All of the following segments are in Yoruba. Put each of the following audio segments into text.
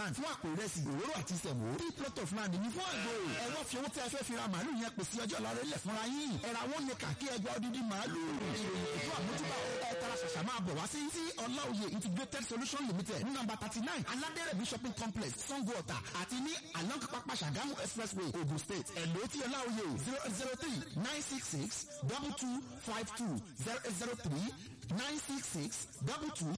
land fún àpò ìrẹsì òróró àti ìsẹ̀mó three plot of land ní fún àgbò ẹ wá fi owó tí a fẹ́ fi ra màálù yẹn pèsè ọjọ́ ìlọrin lẹ̀ fúnra yín ẹ ra wọn lè kà kí ẹgbẹ́ odidi màálù ìròyìn ètò àmójúbà ẹ tara ṣàṣà máa bọ̀ wá sí tí ọláòye integrated solution limited ní nọ́mbà thirty nine aládẹ́rẹ̀mí shopping complex sango ọ̀tà àti ní along pápá ṣàgámù expressway ogun state ẹ̀lò tí ọláòye zero zero three nine six six double two five two zero zero three nine six six double two.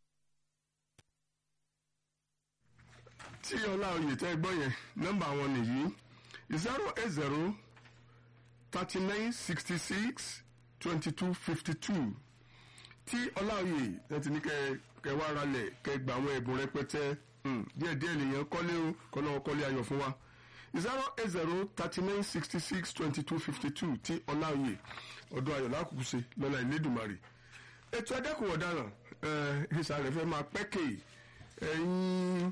tí ọlá oyè tẹ́ gbọ́ yẹn nọ́mbà wọn nìyí zero eight zero thirty nine sixty six twenty two fifty two tí ọlá oyè ẹ ti ní kẹ kẹ wá ralẹ̀ kẹ gba àwọn ẹ̀bùn rẹpẹtẹ díẹ̀ díẹ̀ lèèyàn kọ́lé o kọ́lọ́ kọ́lé ayọ̀ fún wa zero eight zero thirty nine sixty six twenty two fifty two tí ọlá oyè ọdún ayọ̀ lákòókò ṣe lọ́la ìlédùmarè ètò ẹ̀dẹ́kùn ọ̀daràn ìsàlẹ̀ fẹ́ máa pẹ́kè ẹ̀yìn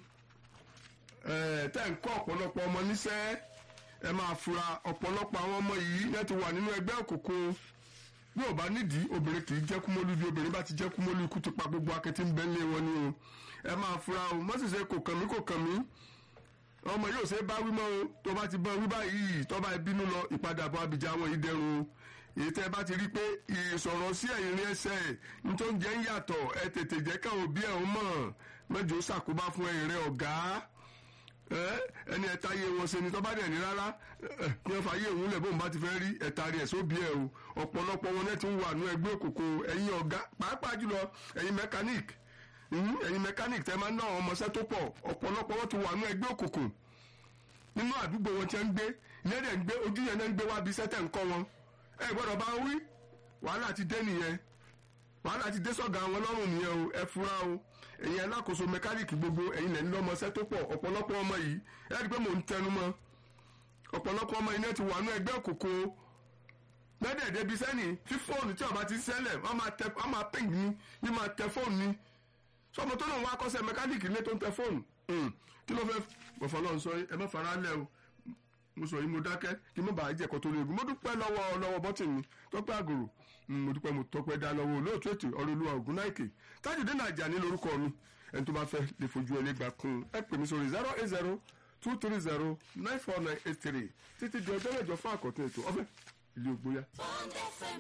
tẹ́ ń kọ́ ọ̀pọ̀lọpọ̀ ọmọ níṣẹ́ ẹ máa fura ọ̀pọ̀lọpọ̀ àwọn ọmọ yìí náà ti wà nínú ẹgbẹ́ òkùnkùn bí ò bá nídìí obìnrin kì í jẹ́ kúmọ́lú bí obìnrin bá ti jẹ́ kúmọ́lú ikú ti pa gbogbo akẹ́tì ń bẹ́ lé wọn ni o ẹ máa fura o mọ́sísẹ́ kò kàn mí kò kàn mí ọmọ yóò ṣe bá wí mọ́ o tó bá ti bọ́ wí báyìí tó bá bínú lọ ìpadàbọ̀ abìjà wọn yìí dẹrùn o èyí tẹ́ bá ti rí i pé ìsọ̀rọ̀ sí ẹ̀yìn rí ẹsẹ̀ nítorí jẹ́ ń yàtọ̀ ẹ tètè jẹ́ káwọn òbí ẹ̀ ń mọ̀ mẹ́jọ ṣàkóbá fún ẹ̀yìn rẹ̀ ọ̀gá ẹni ẹ̀ta yé wọn ṣe ni tó bá dẹ̀ ní rárá kí wọ́n fa yé òun lẹ̀ bóun bá ti fẹ́ rí ẹ̀ta rí ẹ̀ sóbi ẹ̀ o ọ̀pọ̀lọpọ̀ wọn náà ti ń wà nú ẹgbẹ́ òkùnkùn ẹ̀yin ọ̀gá pàápàá jùlọ ẹ̀yin mẹkáníìk ẹ̀yin mẹkáníìk tẹ́ máa ń ná àwọn ọmọọṣẹ́ tó pọ̀ ọ̀pọ̀lọpọ̀ wọn ti wà nú ẹgbẹ́ òkùnkùn nínú àdúgbò wọn ti ń gbé lẹ́dẹ̀ ń gbé ojú yẹn náà ń gbé wá bí sẹ́tẹ̀ ń kọ́ wọn ẹ gbọ́dọ̀ bá wí wàhálà ti dé nìyẹn wàhálà ti dé sọ̀gá wọn lọ́rùn nìyẹn o ẹ fura o ẹ̀yin alákòóso mẹkáníìkì gbogbo ẹ̀yin lẹ́ni lọ́mọṣẹ́ tó pọ̀ ọ̀pọ̀lọpọ̀ ọmọ yìí ẹ rí i pé mò ń tẹnu mọ́ ọ̀pọ̀lọpọ̀ ọmọ yìí náà ti wà nú ẹgbẹ́ òkòkò lẹ́dẹ̀ débi sẹ́ni tí fóònù tí ọba ti ṣẹlẹ̀ wọ́n máa tẹ wọ́n máa ping ní ní máa tẹ fóònù ní sọmọ tó náà wá kọ́sẹ́ mẹkáníìkì ilé tó ń tẹ fóònù kí ló fẹ́ bọ̀fọ̀ lọ́n sọ ẹ má fara lẹ́ o mo sọ yìí mo dákẹ́ kí mo bàa jẹ́kọ̀ tó léegun mo dúpẹ́ lọ́wọ́ lọ́wọ́ bọ́tìnì tọ́pẹ́ àgòrò mo dúpẹ́ mo tọ́pẹ́ dá lọ́wọ́ olóòtú ètò ọ̀rọ̀ olúwa ògùn náìkè tájùdé nàjà ní lórúkọ mi ẹni tó bá fẹ́ lè fojú ẹlẹ́gbà kún ẹ pè mí sórí zero eight zero two three zero nine four nine eight three títí di ọjọ́ mẹ́jọ fún àkọ́tún ètò ọ̀fẹ́ ilé ògbóyà. Bond FM